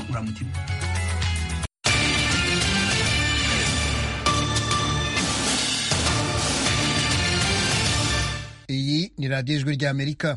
uramutima iyi ni radiyo ijwi ry'amerika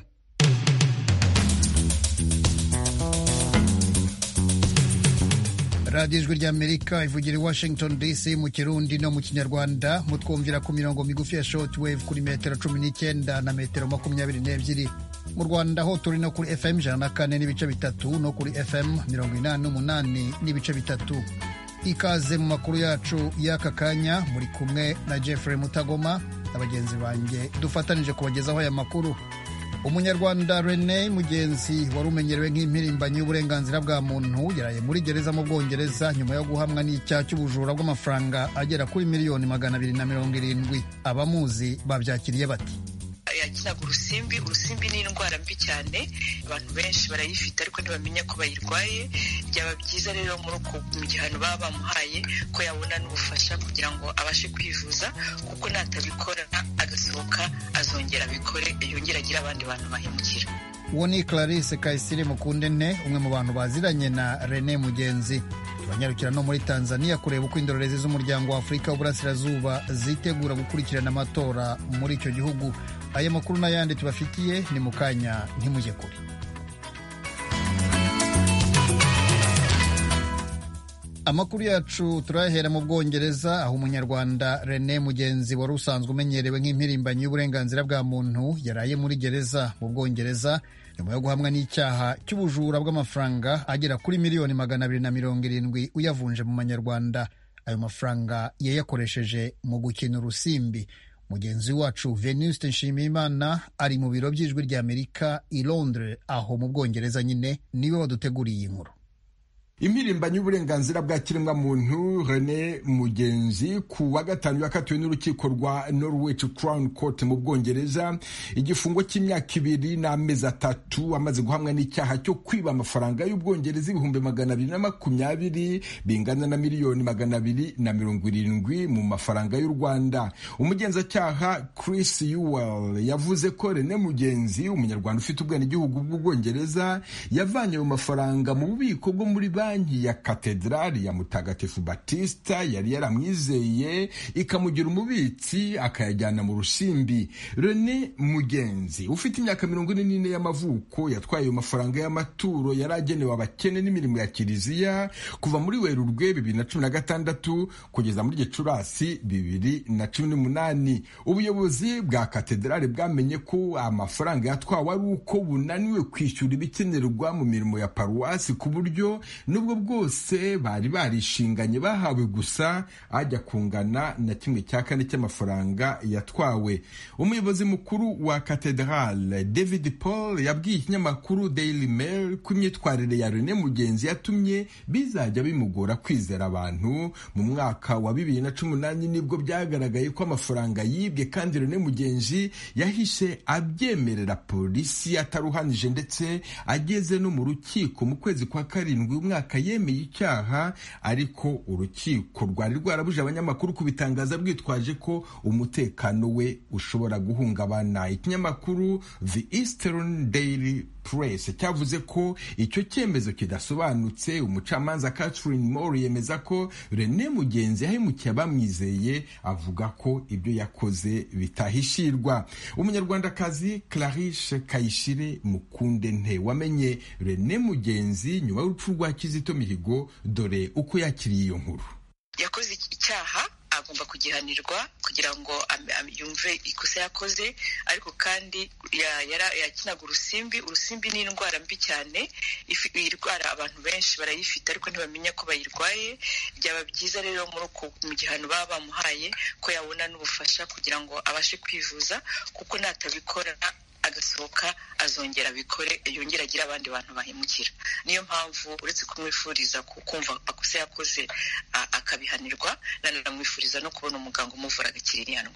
radiyo ijwi ry'amerika ivugira i washington dc mu kirundi no mu kinyarwanda mutwumvira ku mirongo migufi ya short wave kuri metero cumi n'icyenda na metero makumyabiri n'ebyiri mu rwanda ho turi no kuri fm ijana na kane n'ibice bitatu no kuri fm mirongo inani n'umunani n'ibice bitatu ikaze mu makuru yacu y'aka kanya muri kumwe na jeffrey mutagoma na bagenzi banjye dufatanije kubagezaho aya makuru umunyarwanda rene mugenzi wari umenyerewe nk'impirimbanyi y'uburenganzira bwa muntu yaraye muri gereza mu bwongereza nyuma yo guhamwa n'icyaha cy'ubujura bw'amafaranga agera kuri miliyoni magana abiri na mirongo irindwi abamuzi babyakiriye bati yakinaga urusimbi urusimbi ni indwara mbi cyane abantu benshi barayifite ariko ntibamenya ko bayirwaye byaba byiza rero muri uko mu gihano baba bamuhaye ko yabona n'ubufasha kugira ngo abashe kwivuza kuko natabikora agasohoka azongera abikore yongera agire abandi bantu bahemukira uwo ni clarisse kayisire mukundente umwe mu bantu baziranye na rene mugenzi turanyarukira no muri tanzania kureba uko indorerezi z'umuryango wa afurika w'uburasirazuba zitegura gukurikirana amatora muri icyo gihugu aya makuru n'ayandi tubafitiye ni mu kanya ntimujye kure amakuru yacu turayahera mu bwongereza aho umunyarwanda rene mugenzi wari usanzwe umenyerewe nk'impirimbanyi y'uburenganzira bwa muntu yaraye muri gereza mu bwongereza nyuma yo guhamwa n'icyaha cy'ubujura bw'amafaranga agera kuri miliyoni magana abiri na mirongo irindwi uyavunje mu manyarwanda ayo mafaranga yayakoresheje mu gukina urusimbi mugenzi wacu venuste nshimiyimana ari mu biro by'ijwi ry'amerika i londres aho mu bwongereza nyine niwe waduteguriye iyi nkuru impirimbanyi y'uburenganzira bwa kiremwamuntu rene mugenzi ku wa gatanu yakatiwe n'urukiko rwa norwich crown court mu bwongereza igifungo cy'imyaka ibiri n'amezi atatu amaze guhamwa n'icyaha cyo kwiba amafaranga y'ubwongereza ibihumbi magana abiri na makumyabiri bingana na miliyoni magana abiri na mirongo irindwi mu mafaranga y'u rwanda umugenzacyaha chris yuwell yavuze ko rene mugenzi umunyarwanda ufite ubwenegihugu bw'ubwongereza yavanye ayo mafaranga mu bubiko bwo muri banki banki ya katedrali ya mutagatifu batista yari yaramwizeye ikamugira umubitsi akayajyana mu rusimbi rene mugenzi ufite imyaka mirongo ine n'ine y'amavuko yatwaye ayo mafaranga y'amaturo yari agenewe abakene n'imirimo ya kiliziya kuva muri werurwe bibiri na cumi na gatandatu kugeza muri gicurasi bibiri na cumi n'umunani ubuyobozi bwa katedrali bwamenye ko amafaranga yatwawe ari uko bunaniwe kwishyura ibikenerwa mu mirimo ya paruwasi ku buryo nubwo bwose bari barishinganye bahawe gusa ajya kungana na kimwe cya kane cy'amafaranga yatwawe umuyobozi mukuru wa katedrale david paul yabwiye ikinyamakuru daily mail ko imyitwarire ya rene mugenzi yatumye bizajya bimugora kwizera abantu mu mwaka wa bibiri na cumi n'umunani nibwo byagaragaye ko amafaranga yibwe kandi rene mugenzi yahishe abyemerera polisi ataruhanije ndetse ageze no mu rukiko mu kwezi kwa karindwi umwaka yemeye icyaha ariko urukiko rwari rwarabuje abanyamakuru kubitangaza rwitwaje ko umutekano we ushobora guhungabana ikinyamakuru the eastern daily press cyavuze ko icyo cyemezo kidasobanutse umucamanza catherine moore yemeza ko rene mugenzi yahemukiye abamwizeye avuga ko ibyo yakoze bitahishirwa umunyarwandakazi clarice kayishire mukunde nte wamenye rene mugenzi nyuma y'urupfu rwa kizito mihigo dore uko yakiriye iyo nkuru yakoze icyaha agomba kugihanirwa kugira ngo yumve ikosa yakoze ariko kandi yakinaga urusimbi urusimbi ni indwara mbi cyane iyi ndwara abantu benshi barayifite ariko ntibamenya ko bayirwaye byaba byiza rero muri uko mu gihano baba bamuhaye ko yabona n'ubufasha kugira ngo abashe kwivuza kuko natabikora agasohoka azongera abikore yongera agire abandi bantu bahemukira niyo mpamvu uretse kumwifuriza kumva akosa yakoze akabihanirwa nanamwifuriza no kubona umuganga umuvura agakira iriya ndwara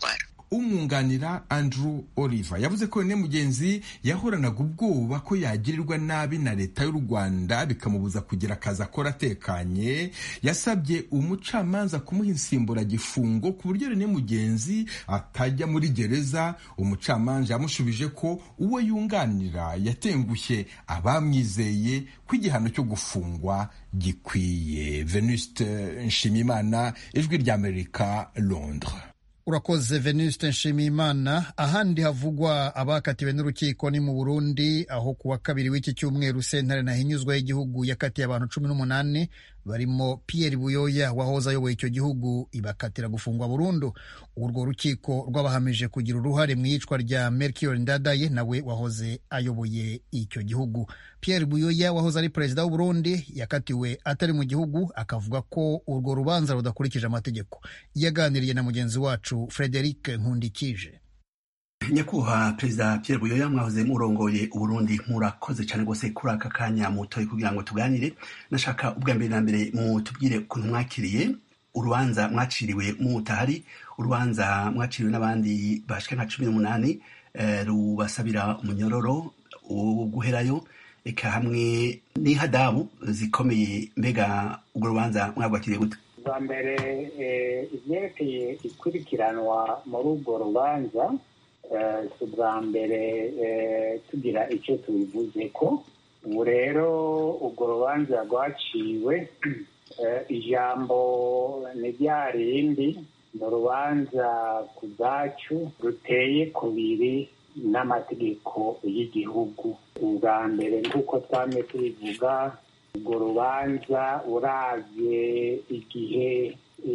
umwunganira andrew oliver yavuze ko rene mugenzi yahoranaga ubwoba ko yagirirwa nabi na leta y'u rwanda bikamubuza kugira akazi akora atekanye yasabye umucamanza kumuha insimburagifungo ku buryo rene mugenzi atajya muri gereza umucamanza yamushubije ko uwo yunganira yatengushye abamwizeye ko igihano cyo gufungwa gikwiye venuste nshimimana ijwi ry'amerika londres urakoze venuste nshimiyimana ahandi havugwa abakatiwe n'urukiko ni mu burundi aho ku wa kabiri w'iki cyumweru sentare nahinyuzwa y'igihugu yakatiye abantu cumi n'umunani barimo Pierre Buyoya wahoze ayoboye icyo gihugu ibakatira gufungwa burundu urwo rukiko rwabahamije kugira uruhare mu iyicwa rya Melchior Ndadaye nawe wahoze ayoboye icyo gihugu Pierre Buyoya wahoze ari perezida w'u Burundi yakatiwe atari mu gihugu akavuga ko urwo rubanza rudakurikije amategeko yaganiriye na mugenzi wacu Frederic Nkundikije nyakubahwa perezida Pierre Buyoya mwahoze murongoye uburundi murakoze cyane rwose kuri aka kanya mutoye kugira ngo tuganire nashaka ubwa mbere na mbere mutubwire ukuntu mwakiriye urubanza mwaciriwe mutahari urubanza mwaciriwe n'abandi bashika nka cumi n'umunani rubasabira umunyororo wo guherayo eka hamwe n'ihadabu zikomeye mbega urwo rubanza mwabwakiriye gute bwa mbere ibyerekeye ikurikiranwa muri urwo rubanza si ubwa mbere tugira icyo tubivuze ko ubu rero urwo rubanza rwaciwe ijambo ni rya rindi ni urubanza ku bwacu ruteye kubiri n'amategeko y'igihugu ubwa mbere nk'uko twame tubivuga urwo rubanza uravye igihe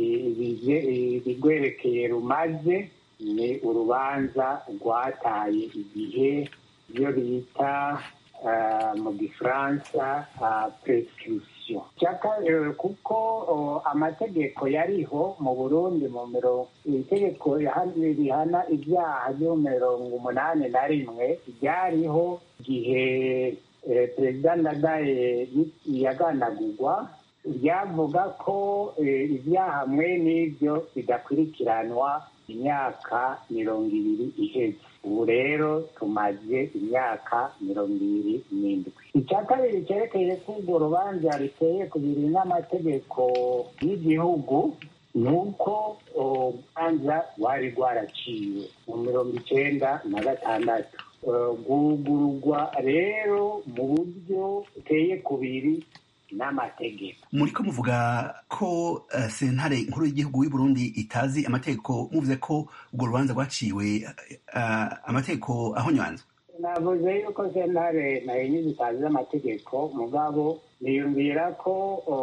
ibigwerekeye rumaze ni urubanza rwataye igihe iyo bita mu gifaransa prescription kuko amategeko yariho mu burundi mu mirongo itegeko rihana ibyaha byo mirongo umunani na rimwe ryariho igihe perezida ndadaye yaganagurwa ryavuga ko ibyaha mwe n'ibyo bidakurikiranwa imyaka mirongo ibiri iheze ubu rero tumaze imyaka mirongo ibiri n'indwi icya kabiri cyerekeye ko urwo rubanza riteye ku biri n'amategeko y'igihugu ni uko urubanza rwari rwaraciwe mu mirongo icyenda na gatandatu rwugururwa rero mu buryo buteye kubiri n'amategeko muri ko muvuga ko sentare nkuru y'igihugu y'u Burundi itazi amategeko muvuze ko urwo rubanza rwaciwe amategeko ahonywanzwe navuze yuko sentare nayo zitazi amategeko mugabo niyumvira ko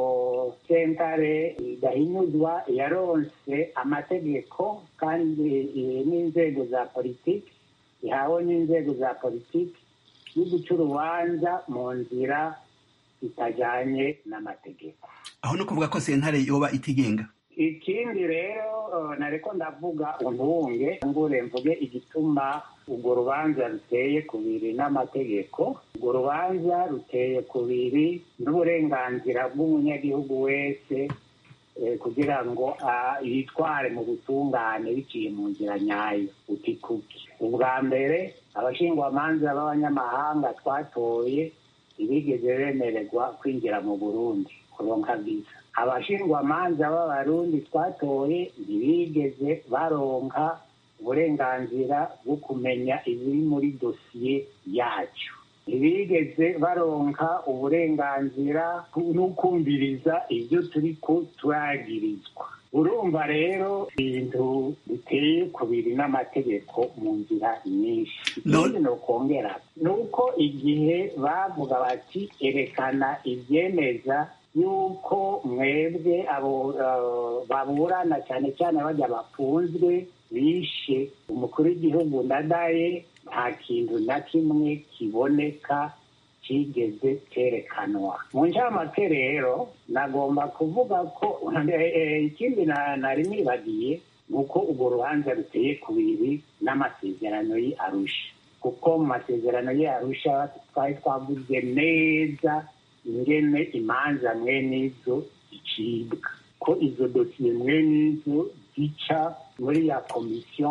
sentare idahinyuzwa yaronse amategeko kandi n'inzego za politiki ihawe n'inzego za politiki yo guca urubanza mu nzira itajyanye n'amategeko aho ni ukuvuga ko sentare yoba itigenga ikindi rero nareko ndavuga untubunge ngure mvuge igituma urwo rubanza ruteye kubiri n'amategeko urwo rubanza ruteye kubiri n'uburenganzira bw'umunyagihugu wese kugira ngo yitware mu butungane biciye mu nzira nyayo utikuki ubwa mbere abashingwamanza b'abanyamahanga twatoye ntibigeze bemererwa kwinjira mu burundi kuronka viza abashingwamanza b'abarundi twatoye ntibigeze baronka uburenganzira bwo kumenya ibiri muri dosiye yacu ntibigeze baronka uburenganzira n'ukumviriza ibyo turi ko turagirizwa urumva rero ibintu biteye kubiri n'amategeko mu nzira nyinshi ikindi ni ukongera ni uko igihe bavuga bati erekana ibyemeza yuko mwebwe abo baburana cyane cyane bajya bafunzwe bishe umukuru w'igihugu ndadaye nta kintu na kimwe kiboneka kigeze cyerekanwa mu ncamake rero nagomba kuvuga ko ikindi nari nibagiye ni uko urwo rubanza ruteye kubiri n'amasezerano ye arusha kuko mu masezerano ye arusha twari twavuze neza ingene imanza mwene izo zicibwa ko izo dosiye mwene izo zica muri ya komisiyo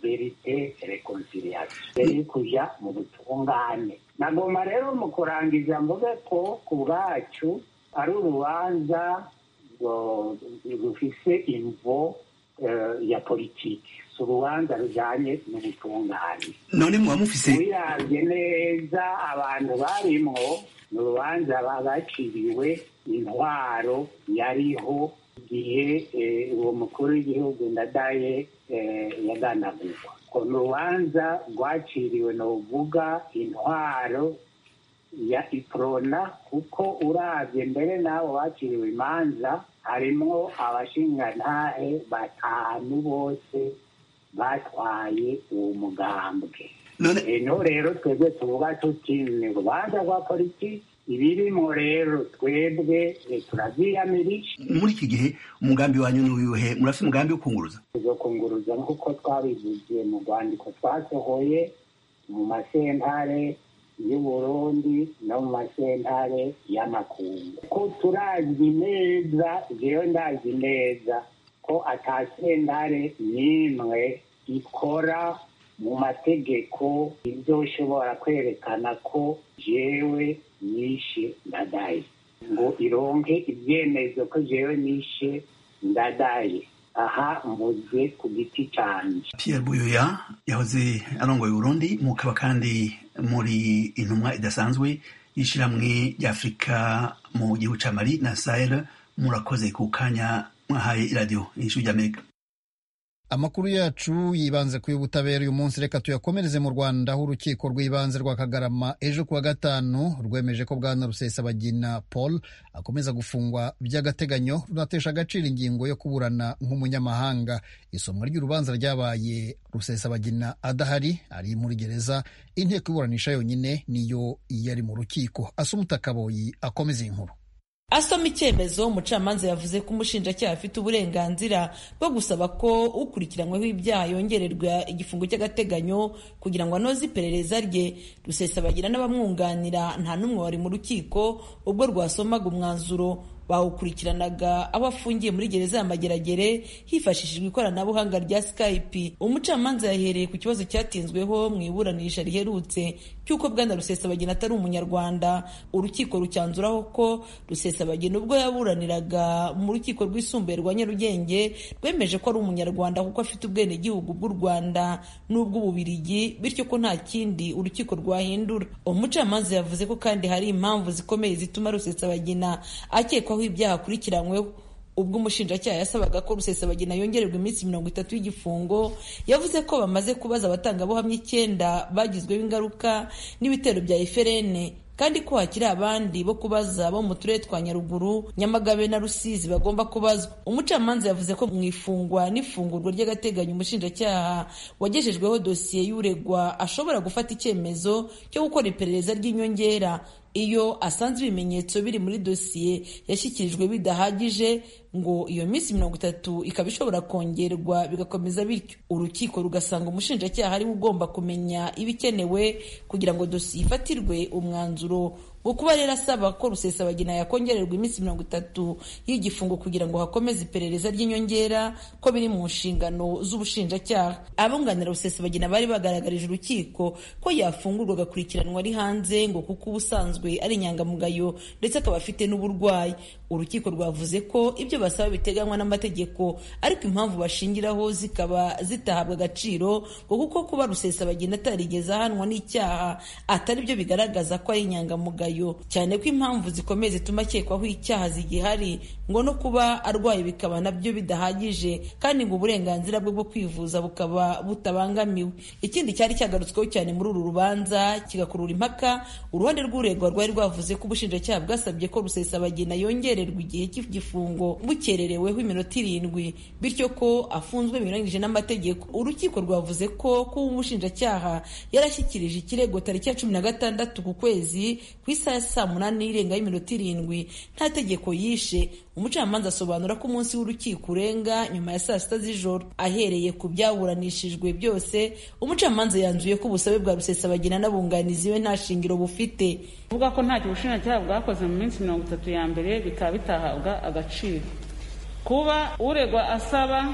verite reconciliation mbere yo kuja mu butungane nagomba rero mu kurangiza mvuge ko ku bwacu ari urubanza rufise imvo ya politiki si urubanza rujanye n'ubutungane none muba mufise wiravye neza abantu barimwo ni urubanza baciriwe intwaro yariho igihe uwo mukuru w'igihugu ndadaye yaganagurwa ko ni urubanza rwaciriwe novuga intwaro ya iprona kuko uravye mbere n'abo baciriwe imanza harimwo abashingantahe batanu bose batwaye uwo mugambwe no rero twebwe tuvuga tuti ni urubanza rwa politiki ibirimo rero twebwe turavyiyamirije muri iki gihe umugambi wanyu ni uyuhe murafite umugambi wo kunguruza tuzokunguruza nk'uko twabivuze mu rwandiko twasohoye mu masentare y'uburundi no mu masentare y'amakungu ko turazi neza jewe ndazi neza ko ata sentare n'imwe ikora mu mategeko izoshobora kwerekana ko jewe nishe ndadaye ngo ironke ibyemezo ko jewe nishe ndadaye aha mvuze ku giti canje Pierre Buyoya yahoze arongoye Burundi mukaba kandi muri intumwa idasanzwe y'ishiramwe ry'Afrika mu gihugu ca Mali na Sahel murakoze ku kanya mwahaye iradiyo ijwi ry'Amerika amakuru yacu yibanze ku y'ubutabera uyu munsi reka tuyakomereze mu rwanda aho urukiko rw'ibanze rwa kagarama ejo kuwa gatanu rwemeje ko bwana rusesabagina paul akomeza gufungwa by'agateganyo runatesha agaciro ingingo yo kuburana nk'umunyamahanga isomwa ry'urubanza ryabaye rusesabagina adahari ari muri gereza inteko iburanisha yonyine niyo yari mu rukiko asumuta kaboyi akomeza iyi nkuru asoma icyemezo umucamanza yavuze ko umushinjacyaha afite uburenganzira bwo gusaba ko ukurikiranyweho ibyaha yongererwa igifungo cy'agateganyo kugira ngo anoze iperereza rye rusesabagira n'abamwunganira nta n'umwe wari mu rukiko ubwo rwasomaga umwanzuro bawukurikiranaga aho afungiye muri gereza ya Mageragere hifashishijwe ikoranabuhanga rya Skype umucamanza yahereye ku kibazo cyatinzweho mu iburanisha riherutse cy'uko bwana Rusesabagina atari umunyarwanda urukiko rucyanzuraho ko Rusesabagina ubwo yaburaniraga mu rukiko rwisumbuye rwa Nyarugenge rwemeje ko ari umunyarwanda kuko afite ubwenegihugu bw'u Rwanda n'ubw'ububirigi bityo ko nta kindi urukiko rwahindura umucamanza yavuze ko kandi hari impamvu zikomeye zituma Rusesabagina akekwa aho ibyaha akurikiranyweho ubwo umushinjacyaha yasabaga ko rusesabagina yongererwa iminsi mirongo itatu y'igifungo yavuze ko bamaze kubaza abatangabuhamya icyenda bagizweho ingaruka n'ibitero bya eferene kandi ko hakiri abandi bo kubaza bo mu turere twa nyaruguru nyamagabe na rusizi bagomba kubazwa umucamanza yavuze ko mu ifungwa n'ifungurwa ry'agateganyo umushinjacyaha wagejejweho dosiye y'uregwa ashobora gufata icyemezo cyo gukora iperereza ry'inyongera iyo asanze ibimenyetso biri muri dosiye yashyikirijwe bidahagije ngo iyo minsi mirongo itatu ikaba ishobora kongerwa bigakomeza bityo urukiko rugasanga umushinjacyaha ariwe ugomba kumenya ibikenewe kugira ngo dosiye ifatirwe umwanzuro wo kuba rero asaba ko rusesabagina yakongererwa iminsi mirongo itatu y'igifungo kugira ngo hakomeze iperereza ry'inyongera ko biri mu nshingano z'ubushinjacyaha abunganira rusesabagina bari bagaragarije urukiko ko yafungurwa agakurikiranwa ari hanze ngo kuko ubusanzwe ari inyangamugayo ndetse akaba afite n'uburwayi urukiko rwavuze ko ibyo basaba biteganywa n'amategeko ariko impamvu bashingiraho zikaba zitahabwa agaciro ngo kuko kuba rusesabagina atarigeze ahanwa n'icyaha atari byo bigaragaza ko ari inyangamugayo cyane ko impamvu zikomeye zituma akekwaho icyaha zigihari ngo no kuba arwaye bikaba nabyo bidahagije kandi ngo uburenganzira bwe bwo kwivuza bukaba butabangamiwe ikindi cyari cyagarutsweho cyane muri uru rubanza kigakurura impaka uruhande rw'uregwa rwari rwavuze ko ubushinjacyaha bwasabye ko rusesabagina yongererwa igihe cy'igifungo bukerereweho iminota irindwi bityo ko afunzwe binyuranyije n'amategeko urukiko rwavuze ko kuba umushinjacyaha yarashyikirije ikirego tariki ya cumi na gatandatu ku kwezi ku isaha ya saa munani irenga y'iminota irindwi nta tegeko yishe umucamanza asobanura ko umunsi w'urukiko urenga nyuma ya saa sita z'ijoro ahereye ku byaburanishijwe byose umucamanza yanzuye ko ubusabe bwa rusesabagina n'abunganizi we nta shingiro bufite uvuga ko ntacyo ubushinjacyaha bwakoze mu minsi mirongo itatu ya mbere bikaba bitahabwa agaciro kuba uregwa asaba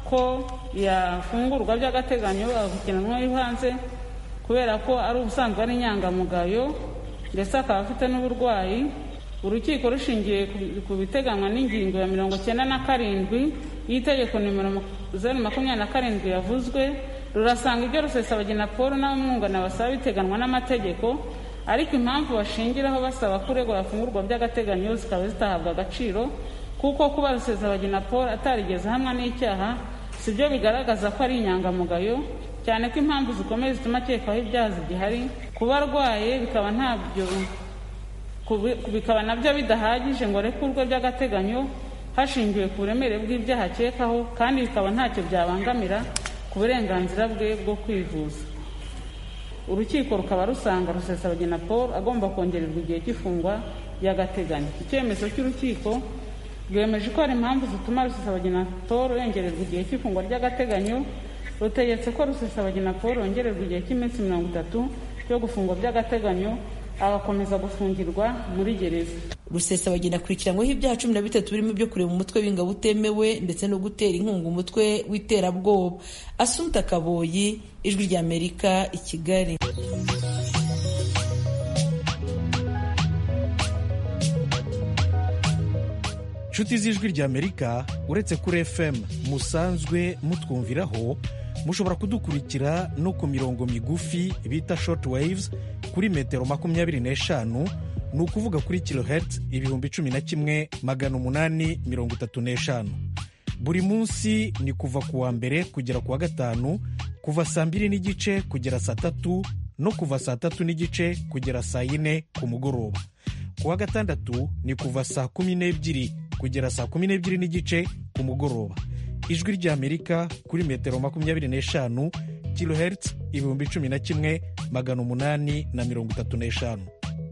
ko yafungurwa by'agateganyo agakurikiranwa hanze kubera ko ari ubusanzwe ari inyangamugayo ndetse akaba afite n'uburwayi urukiko rushingiye ku biteganywa n'ingingo ya mirongo cyenda na karindwi y'itegeko nimero zeru makumyabiri na karindwi yavuzwe rurasanga ibyo rusesabagina paul n'abamwungana basaba biteganywa n'amategeko ariko impamvu bashingiraho basaba ko uregwa yafungurwa by'agateganyo zikaba zitahabwa agaciro kuko kuba rusesabagina paul atarigeze ahamwa n'icyaha si byo bigaragaza ko ari inyangamugayo cyane ko impamvu zikomeye zituma akekwaho ibyaha zigihari kuba arwaye bikaba ntabyo bikaba nabyo bidahagije ngo arekurwe by'agateganyo hashingiwe ku buremere bw'ibyaha akekaho kandi bikaba ntacyo byabangamira ku burenganzira bwe bwo kwivuza urukiko rukaba rusanga rusesabagina paul agomba kongererwa igihe cy'ifungwa ry'agateganyo icyemezo cy'urukiko rwemeje ko hari impamvu zituma rusesabagina paul yongererwa igihe cy'ifungwa ry'agateganyo rutegetse ko rusesabagina paul yongererwa igihe cy'iminsi mirongo itatu cyo gufungwa by'agateganyo agakomeza gufungirwa muri gereza rusesabagina akurikiranyweho ibyaha cumi na bitatu birimo ibyo kureba umutwe w'ingabo utemewe ndetse no gutera inkunga umutwe w'iterabwoba asumta kaboyi ijwi ry'amerika i kigali inshuti z'ijwi ry'amerika uretse kuri fm musanzwe mutwumviraho mushobora kudukurikira no ku mirongo migufi bita short waves kuri metero makumyabiri n'eshanu ni ukuvuga kuri kilohertz ibihumbi cumi na kimwe magana umunani mirongo itatu n'eshanu buri munsi ni kuva ku wa mbere kugera ku wa gatanu kuva saa mbiri n'igice kugera saa tatu no kuva saa tatu n'igice kugera saa yine ku mugoroba ku wa gatandatu ni kuva saa kumi n'ebyiri kugera saa kumi n'ebyiri n'igice ku mugoroba ijwi ry'amerika kuri metero makumyabiri n'eshanu kilohertz ibihumbi cumi na kimwe magana umunani na mirongo itatu n'eshanu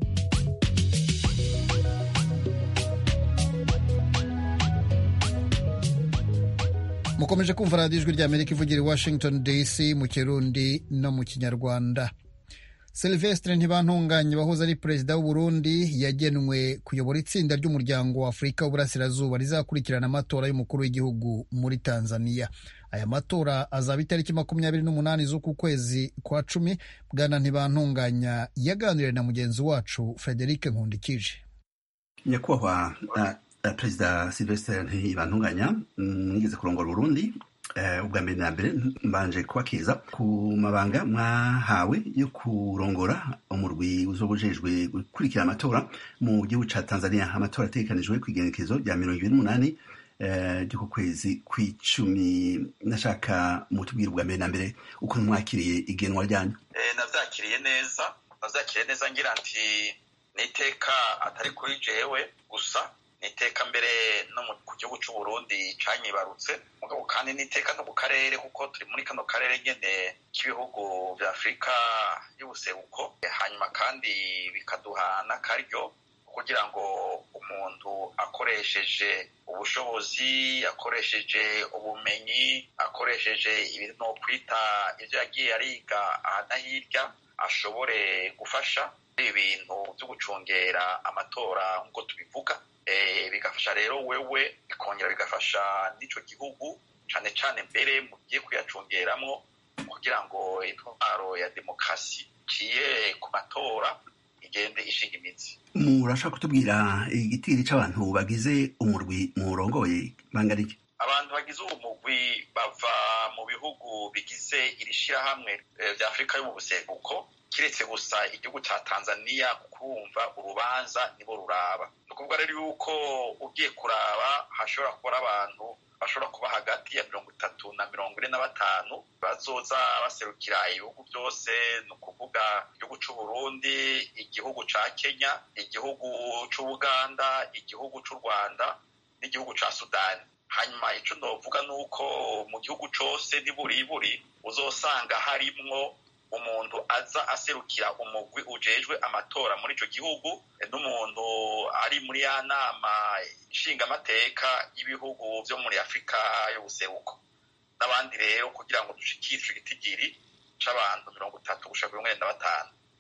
mukomeje kumva radiyo ijwi ry'amerika ivugira i washington dc mu kirundi no mu kinyarwanda Sylvestre ntibantunganye wahoze ari perezida w'u Burundi yagenwe kuyobora itsinda ry'umuryango wa afurika w'uburasirazuba rizakurikirana amatora y'umukuru w'igihugu muri tanzania aya matora azaba itariki makumyabiri n'umunani z'uku kwezi kwa cumi bwana ntibantunganya yaganiriye na mugenzi wacu frederic nkundikije nyakubahwa uh, perezida Sylvestre ntibantunganya mwigeze kurongora Burundi ubwa mbere na mbere mbanje kubakeza ku mabanga mwahawe yo kurongora umurwi uzobujejwe gukurikira amatora mu gihugu ca Tanzania amatora ategekanijwe ku igenekezo rya mirongo ibiri n'umunani ry'uku kwezi kw'icumi nashaka mutubwira ubwa mbere na mbere ukuntu mwakiriye igenwa ryanyu navyakiriye neza navyakiriye neza ngira nti n'iteka atari kuri jewe gusa n'iteka mbere no ku gihugu cy'u Burundi canyibarutse mugabo kandi n'iteka no ku karere kuko turi muri kano karere nyene k'ibihugu vya Afurika y'ubuseruko hanyuma kandi bikaduha n'akaryo kugira ngo umuntu akoresheje ubushobozi akoresheje ubumenyi akoresheje ibintu no kwita ivyo yagiye ariga aha na hirya ashobore gufasha ibintu byo gucungera amatora nk'uko tubivuga bigafasha rero wewe bikongera bigafasha n'ico gihugu cane cane mbere mugiye kuyacungeramwo kugira ngo intwaro ya demokarasi ciye ku matora igende ishinga imitsi murashaka kutubwira igitiri c'abantu bagize umurwi murongoye bangana iki abantu bagize uwo mugwi bava mu bihugu bigize iri shirahamwe vya afurika yo mu buseruko kiretse gusa igihugu ca tanzania kurumva urubanza nibo ruraba ni ukuvuga rero yuko ugiye kuraba hashobora kuba abantu bashobora kuba hagati ya mirongo itatu na mirongo ine na batanu bazoza baserukira ibihugu byose ni ukuvuga igihugu c'uburundi igihugu ca kenya igihugu c'ubuganda igihugu c'u rwanda n'igihugu ca sudani hanyuma ico novuga ni uko mu gihugu cose niburiburi uzosanga harimwo umuntu aza aserukira umugwi ujejwe amatora muri ico gihugu n'umuntu ari muri ya nama nshingamateka y'ibihugu vyo muri afurika y'ubuseruko n'abandi rero kugira ngo dushikire ico gitigiri c'abantu mirongo itatu gushika mirongo ine na batanu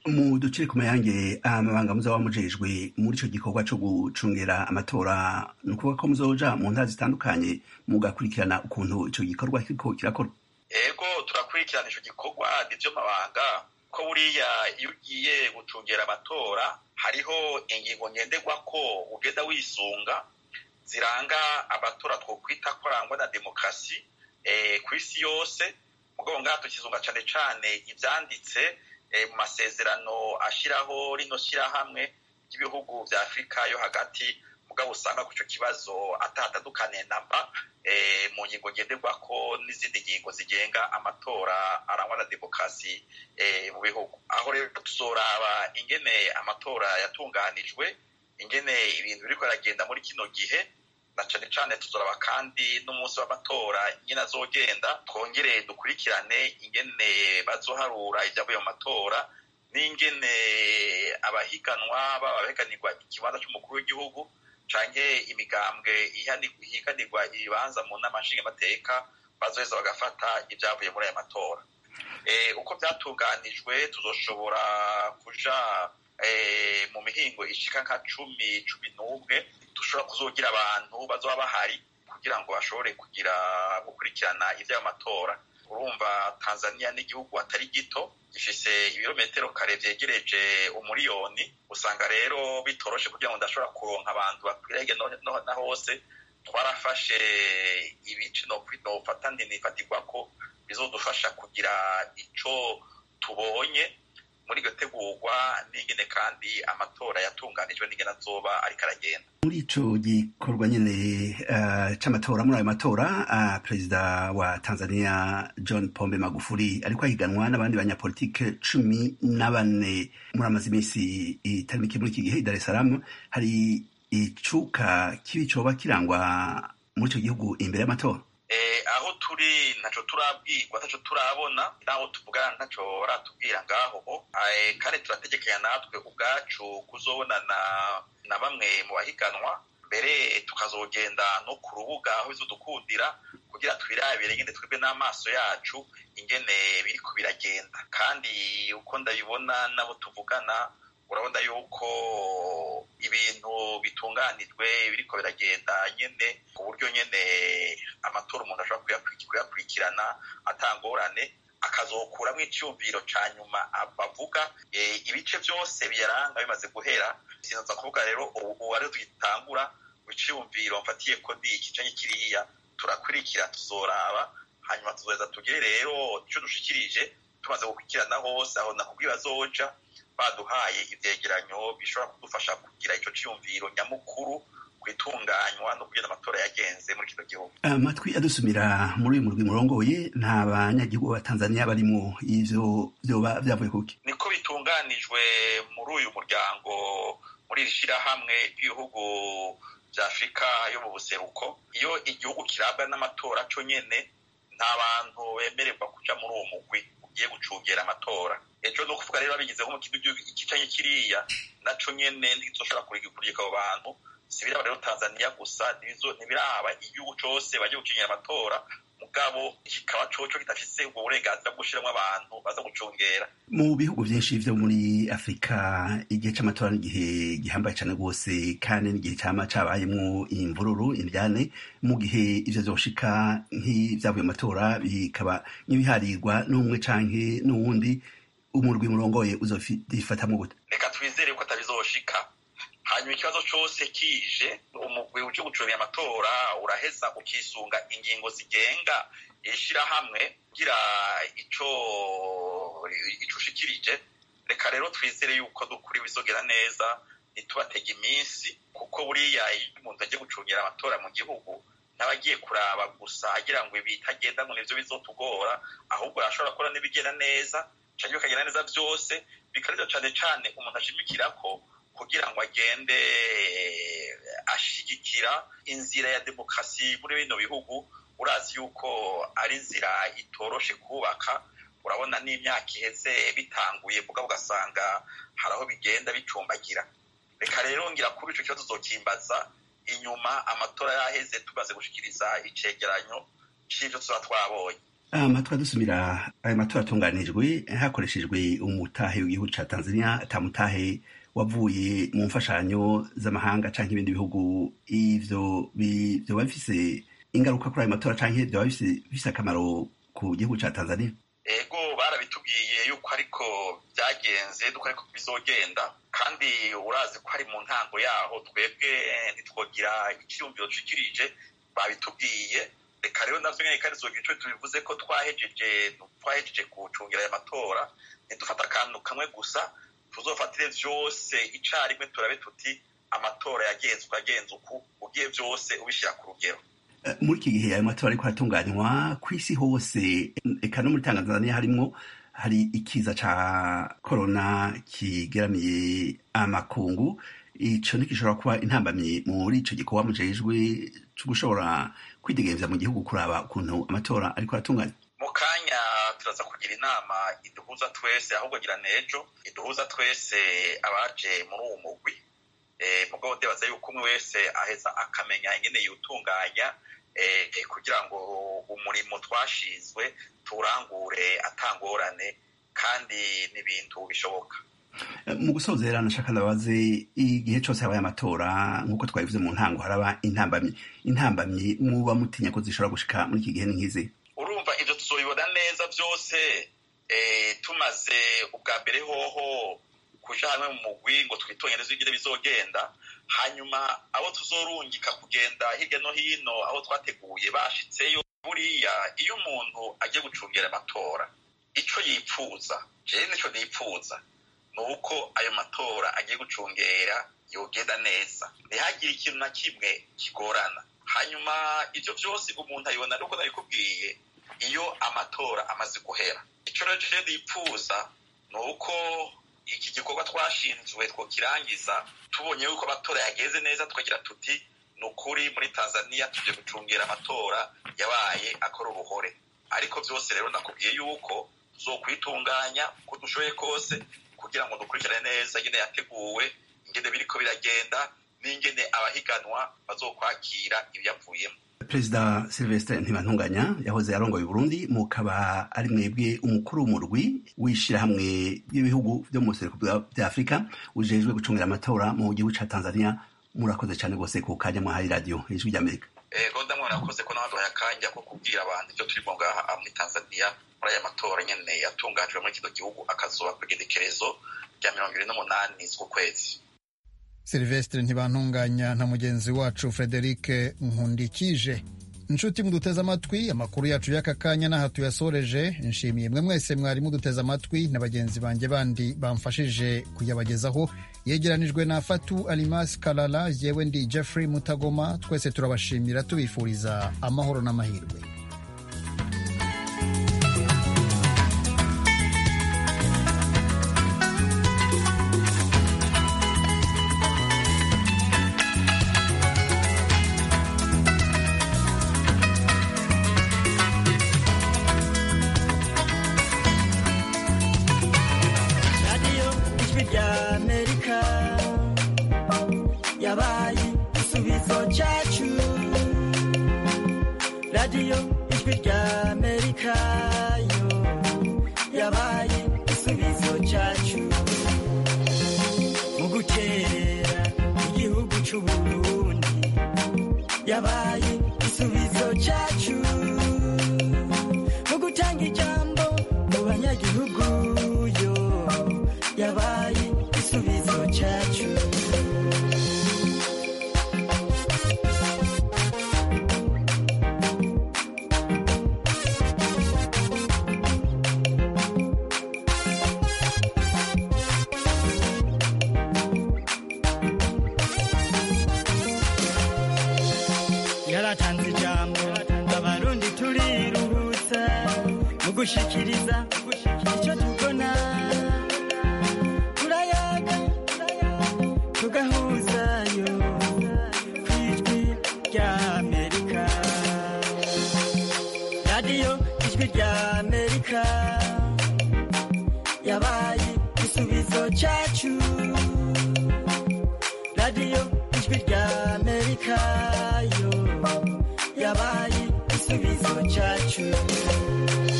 mu duce ku mayange amabanga muzaba mujejwe muri ico gikorwa co gucungera amatora ni ukuvuga ko muzoja mu ntara zitandukanye mugakurikirana ukuntu ico gikorwa kiriko kirakorwa ego turakurikirana ico gikorwa nivyo mabanga ko buriya iyo ugiye gucungera amatora hariho ingingo ngenderwako ugenda wisunga ziranga amatora twokwita ko arangwa na demokarasi ku isi yose mugabo ngaha tukizunga cane cane ivyanditse mu masezerano ashiraho rino shirahamwe ry'ibihugu vya afurika yo hagati mugabo usanga ku ico kibazo atatandukaniye namba mu ngingo ngenderwako n'izindi ngingo zigenga amatora arangwa na demokarasi mu bihugu aho rero tuzoraba ingene amatora yatunganijwe ingene ibintu biriko biragenda muri kino gihe na cane cane tuzoraba kandi n'umunsi w'amatora nyine azogenda twongere dukurikirane ingene bazoharura ivyavuye mu matora n'ingene abahiganwa baba abahiganirwa ikibanza c'umukuru w'igihugu canke imigambwe ihiganirwa ibibanza mu nama nshingamateka bazoheza bagafata ivyavuye muri aya matora uko vyatunganijwe tuzoshobora kuja mu mihingo ishika nka cumi cumi n'umwe dushobora kuzogira abantu bazoba bahari kugira ngo bashobore kugira gukurikirana ivy'ayo matora urumva tanzania n'igihugu atari gito gifise ibirometero kare vyegereje umuriyoni usanga rero bitoroshe kugira ngo ndashobora kuronka abantu bakwirege na hose twarafashe ibice nofata ndinifatirwako bizodufasha kugira ico tubonye muri iryo tegurwa n'ingene kandi amatora yatunganijwe n'ingene azoba ariko aragenda muri ico gikorwa nyene uh, c'amatora muri ayo matora uh, perezida wa tanzania john pombe magufuri ariko ahiganwa n'abandi banyapolitike cumi na bane muri amaze iminsi itari mike muri iki gihe i dar es salaam hari icuka kibi coba kirangwa muri ico gihugu imbere y'amatora aho turi ntaco turabwirwa ntaco turabona naho tuvugana ntaco baratubwira ngaho kandi turategekanya natwe ubwacu kuzobonana na bamwe mu bahiganwa mbere tukazogenda no ku rubuga aho bizodukundira kugira twirabire ingene twebwe n'amaso yacu ingene biriko biragenda kandi uko ndabibona nabo tuvugana urabona yuko ibintu bitunganijwe biriko biragenda nyene ku buryo nyene amatora umuntu ashobora kuyakurikirana atangorane akazokuramwo icyumviro ca nyuma bavuga ibice vyose biyaranga bimaze guhera sinaza kuvuga rero ubu ariho tugitangura iciyumviro mfatiye ko ni iki canke kiriya turakurikira tuzoraba hanyuma tuzoheza tugire rero ico dushikirije tumaze gukurikirana hose aho nakubwiye bazoja baduhaye ivyegeranyo bishobora kudufasha kugira ico ciyumviro nyamukuru kwitunganywa no kugenda amatora yagenze muri kino gihugu amatwi adusumira muri uyu murwi murongoye nta banyagihugu ba tanzania barimwo ivyo vyoba vyavuye kuki niko bitunganijwe muri uyu muryango muri iri shirahamwe ry'ibihugu vya afurika yo mu buseruko iyo igihugu kirabwa n'amatora co nyene nta bantu bemererwa kuja muri uwo mugwi ugiye gucungera amatora ejo no kuvuga rero babigize nko mu kintu ikicanye kiriya naco nyene ntizoshobora kurigika abo bantu si biraba rero tanzania gusa ntibiraba igihugu cose bagiye gucungera amatora mugabo kikaba coco kidafise ubwo burenganzira bwo gushiramwo abantu baza gucungera mu bihugu vyinshi vyo muri afurika igihe c'amatora n'igihe gihambaye cane rwose kandi n'igihe cama cabayemwo imvururu indyane mu gihe ivyo vyoshika nk'ivyavuye amatora bikaba nk'ibiharirwa n'umwe canke n'uwundi umurwi murongoye uzofatamwo gute reka twizere ko atabizoshika hanyuma ikibazo cose kije umugwi uje gucungira amatora uraheza ukisunga ingingo zigenga ishirahamwe kugira ico ico ushikirije reka rero twizere yuko dukuri bizogera neza ntitubatega iminsi kuko buriya iyo umuntu agiye gucungira amatora mu gihugu n'abagiye kuraba gusa agira ngo ibitagenda ngo nivyo bizotugora ahubwo arashobora gukora n'ibigenda neza canke bikagenda neza vyose bikareza cane cane umuntu ashimikirako kugira ngo agende ashigikira inzira ya demokarasi muri bino bihugu urazi yuko ari inzira itoroshe kubaka urabona n'imyaka iheze bitanguye mugabo ugasanga hari aho bigenda bicumbagira reka rero ngira kuri ico kibazo uzokimbaza inyuma amatora yaheze tumaze gushikiriza icegeranyo c'ivyo tuba twabonye amatora dusumira ayo matora atunganijwe hakoreshejwe umutahe w'igihugu ca tanzania atamutahe wavuye mu mfashanyo z'amahanga canke ibindi bihugu ivyo vyoba bifise ingaruka kuri ayo matora canke vyoba bifise akamaro ku gihugu ca tanzania ego barabitubwiye yuko ariko byagenze duko ariko bizogenda kandi urazi ko ari mu ntango yaho twebwe ntitwogira icyiyumviro dushikirije babitubwiye reka rero navyo nyene kandi zogira ico tubivuze ko twahejeje twahejeje gucungira aya matora ntidufata akantu kamwe gusa tuzofatire vyose icarimwe turabe tuti amatora yagenzwe agenze uku ugiye vyose ubishira ku rugero muri iki gihe ayo matora ariko aratunganywa ku isi hose eka no muri tanzania harimwo hari ikiza ca korona kigeramiye amakungu ico ntigishobora kuba intambamyi muri ico gikorwa mujejwe co gushobora kwidegemvya mu gihugu kuraba ukuntu amatora ariko aratunganywa mu kanya turaza kugira inama iduhuza twese ahubwo gira nejo iduhuza twese abaje muri uwo mugwi mugabo ndibaza yuko umwe wese aheza akamenya ingene yutunganya kugira ngo umurimo twashizwe turangure atangorane kandi n'ibintu bishoboka mu gusozera nashaka ndabaze igihe cyose habaye amatora nk'uko twabivuze mu ntango haraba intambamyi intambamyi muba mutinya ko zishobora gushika muri iki gihe ni nk'izi urumva ivyo tuzobibona neza vyose tumaze ubwa mbere hoho kuja hamwe mu mugwi ngo twitonyereze ingene bizogenda hanyuma abo tuzorungika kugenda hirya no hino aho twateguye bashitseyo buriya iyo umuntu agiye gucungira amatora ico yipfuza jewe nico nipfuza ni uko ayo matora agiye gucungera yogenda neza ntihagire ikintu na kimwe kigorana hanyuma ivyo vyose umuntu abibona nuko nabikubwiye iyo amatora amaze guhera ico rero jewe nipfuza ni uko iki gikorwa twashinzwe twokirangiza tubonye yuko amatora yageze neza tukagira tuti ni ukuri muri tanzania tugiye gucungira amatora yabaye akora uruhore ariko byose rero nakubwiye yuko tuzokwitunganya uko dushoboye kose kugira ngo dukurikirane neza ingene yateguwe ingene biriko biragenda n'ingene abahiganwa bazokwakira ibyavuyemo perezida silvestre ntibantunganya yahoze arongoye burundi mukaba ari mwebwe umukuru w'umurwi w'ishirahamwe ry'ibihugu vyo mu buseruko bya afurika ujejwe gucungira amatora mu gihugu ca tanzania murakoze cane rwose ku kanya mwahaye radiyo ijwi ry'amerika ego ndamwe murakoze ko nabaduhaye akanya ko kubwira abantu ivyo turimo ngaha muri tanzania muri aya matora nyene yatunganijwe muri kino gihugu akazoba ku igenekerezo rya mirongo ibiri n'umunani z'ukwezi silvestre ntibantunganya na mugenzi wacu frederic nkundikije inshuti muduteze amatwi amakuru yacu y'aka kanya n'aha tuyasoreje nshimiye mwe mwese mwari muduteze amatwi na bagenzi banjye bandi bamfashije kuyabagezaho yegeranijwe na fatu alimas kalala yewe ndi jeffrey mutagoma twese turabashimira tubifuriza amahoro n'amahirwe radiyo ijwi rya amerika yo yabaye igisubizo cyacu mu gukerera igihugu cy'uburundi yabaye igisubizo cyacu mu gutanga ijambo mu banyagihugu yo yabaye igisubizo cyacu yaratanze ijambo abarundi turiruhutsa mu gushikiriza icyo tubona turayaga tugahuzayo ku ijwi rya amerika radiyo ijwi rya amerika yabaye igisubizo cyacu radiyo ijwi rya amerika yo yabaye igisubizo cyacu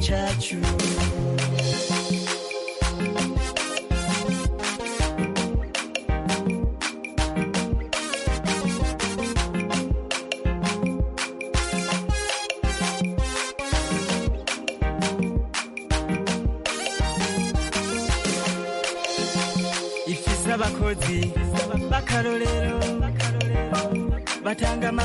cyacu ifise abakozi b'akarorero batanga